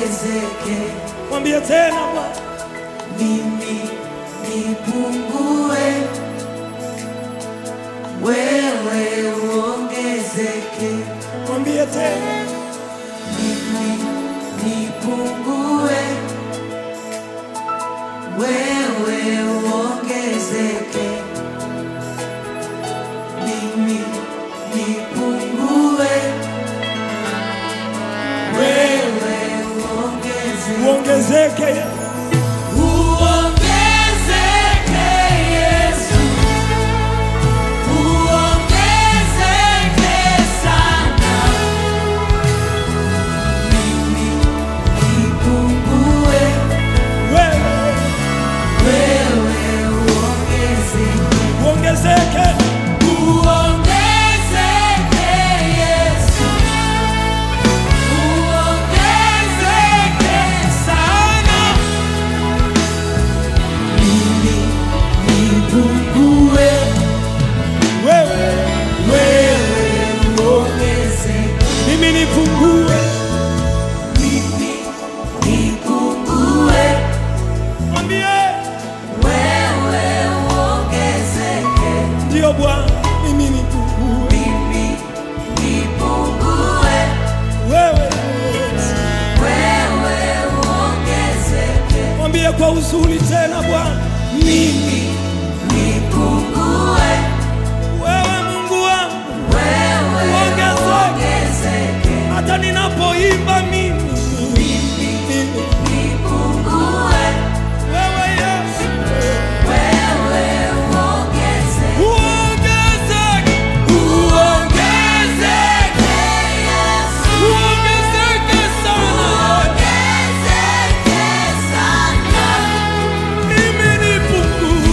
uongezeke, Mwambie tena Bwana, mimi nipungue, wewe uongezeke, mwambie tena, mimi nipungue, wewe uongezeke, mimi nipungue, wewe uongezeke. uongezeke Yesu. Uongezeke Yesu, uongezeke sana. Mimi nipungue, wewe wewe uongezeke. uongezeke, Uongezeke Yesu, uongezeke sana. Mimi nipungue, wewe wewe uongezeke. mimi nipungue, Mimi nipungue, mwambie wewe uongezeke. ndio Bwana, mimi nipungue, Mimi nipungue, wewe wewe uongezeke. mwambie kwa uzuri tena Bwana, Mimi nipungue, wewe Mungu wangu, wewe Ongezeke. uongezeke. hata ninapoimba mimi mimi, Nipungue, wewe Yesu wewe uongezeke. uongezeke, Uongezeke Yesu, uongezeke sana, uongezeke sana. mimi nipungue,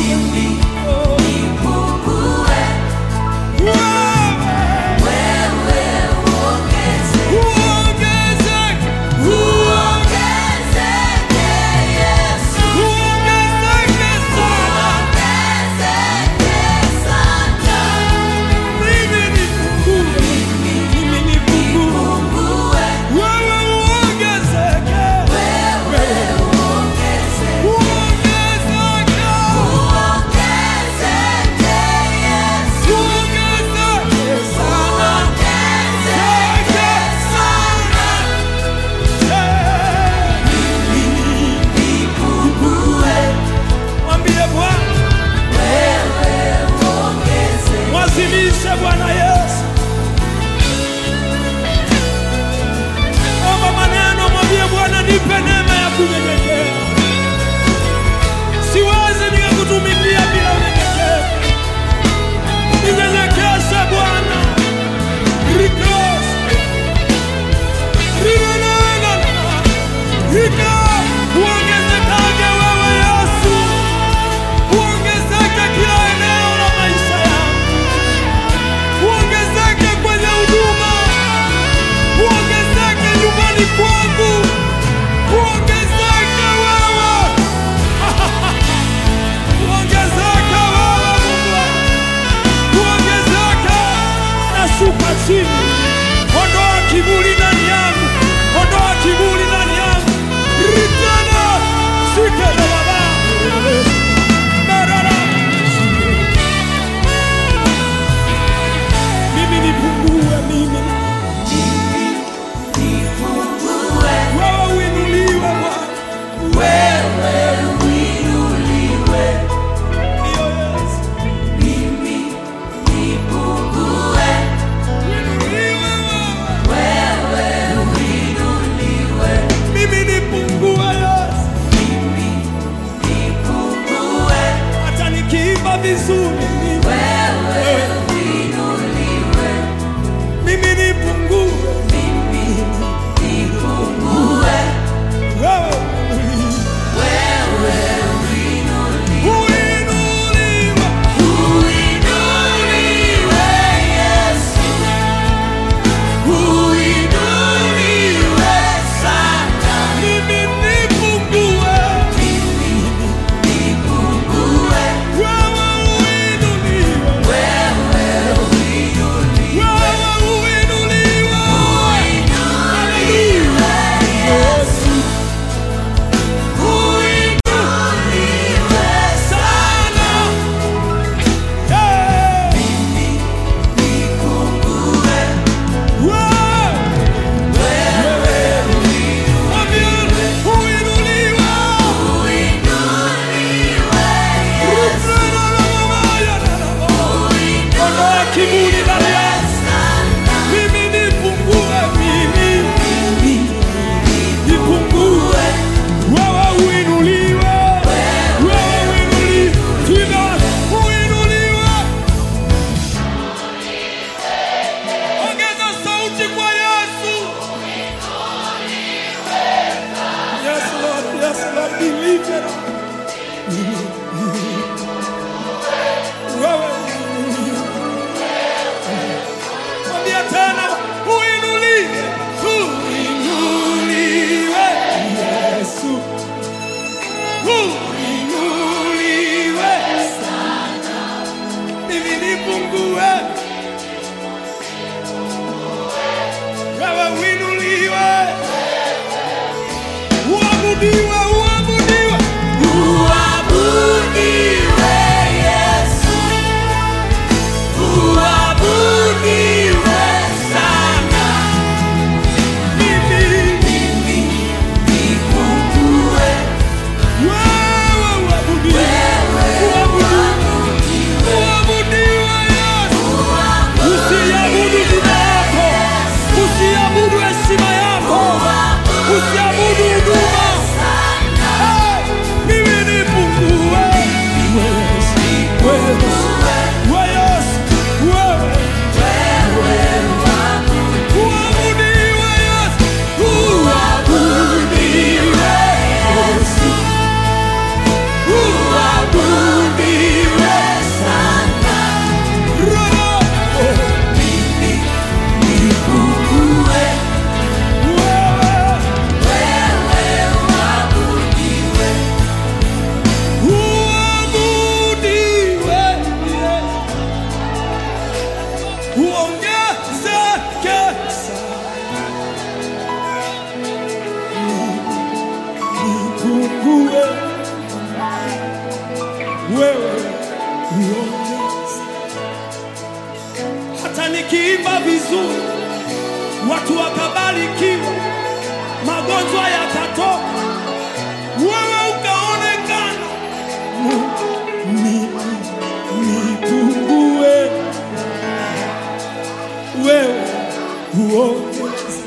deliverer. Wewe mwambia tena, uinuliwe, uinuliwe Yesu, uinuliwe sana, mimi nipungue, wewe uinuliwe, uabudiwe, uabudiwe, Uabudiwe Yesu, uabudiwe sana, mimi mimi nipungue, wewe uabudiwe, uabudiwe, uabudiwe Yesu. Usiabudu jina yako, usiabudu heshima yako, usiabudu huduma. Hey, mimi nipungue. Wewe Yesu, wewe Yesu, wewe. Uabudiwe Yesu, uabudiwe Yesu, uabudiwe sana. Roho, wewe uabudiwe Yesu. Uongezeke nipungue, wewe uongeze. Hata nikiimba vizuri, watu wakabarikiwa, magonjwa yakatoka, wewe ukaonekana, Ni- nipungue wewe uongeze.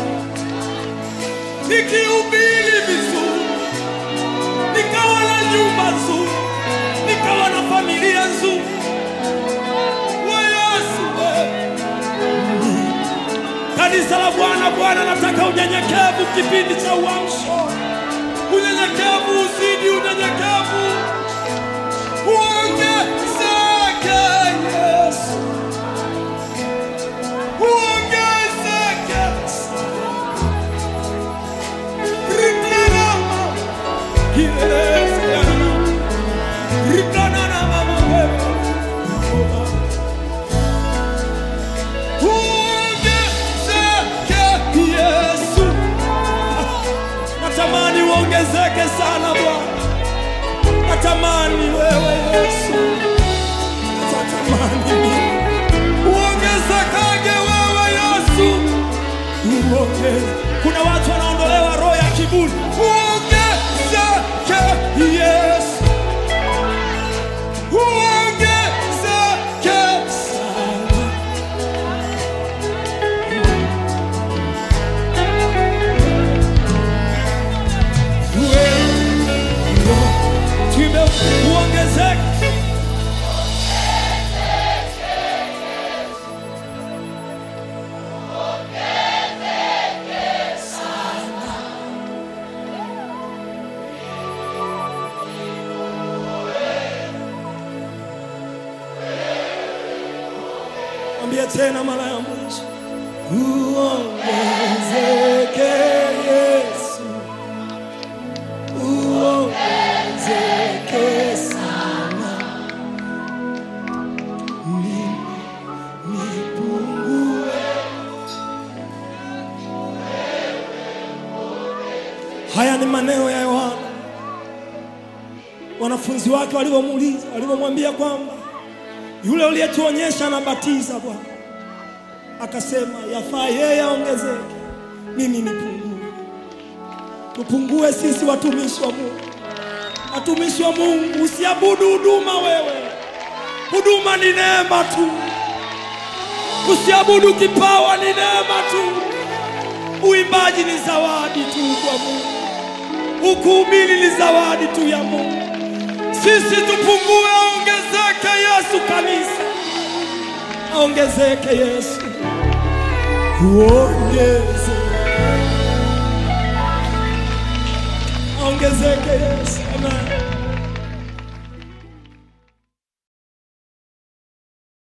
Nikihubiri vizuri, nikawa na nyumba nzuri, nikawa na familia nzuri, we Yesu wewe. Kanisa la Bwana, Bwana nataka unyenyekevu kipindi cha uamsho, unyenyekevu uzidi unyenyekevu, uongezeke Yesu uongezeke Rikanama, kielezea. Rikanana mama wewe. Uongezeke Yesu. Natamani uongezeke sana Bwana, natamani wewe Yesu, natamani mimi uongezekage wewe Yesu, uongeze. Kuna watu wanaondolewa roho ya kiburi, uongezeke Yesu, uongezeke sana. Wewe, tuimbe uongezeke Mwambie tena mara ya mwisho, uongezeke Yesu, uongezeke sana, mimi nipungue. Haya ni maneno ya Yohana, wanafunzi wake walivyomuuliza, walivyomwambia kwamba yule uliyetuonyesha anabatiza Bwana, akasema yafaa yeye aongezeke, mimi nipungue. Tupungue sisi watumishi wa Mungu, watumishi wa Mungu, usiabudu huduma wewe. Huduma ni neema tu, usiabudu kipawa, ni neema tu. Uimbaji ni zawadi tu kwa Mungu, ukuhubiri ni zawadi tu ya Mungu. Sisi tupungue, aongezeke Yesu. Kanisa aongezeke Yesu, uongeze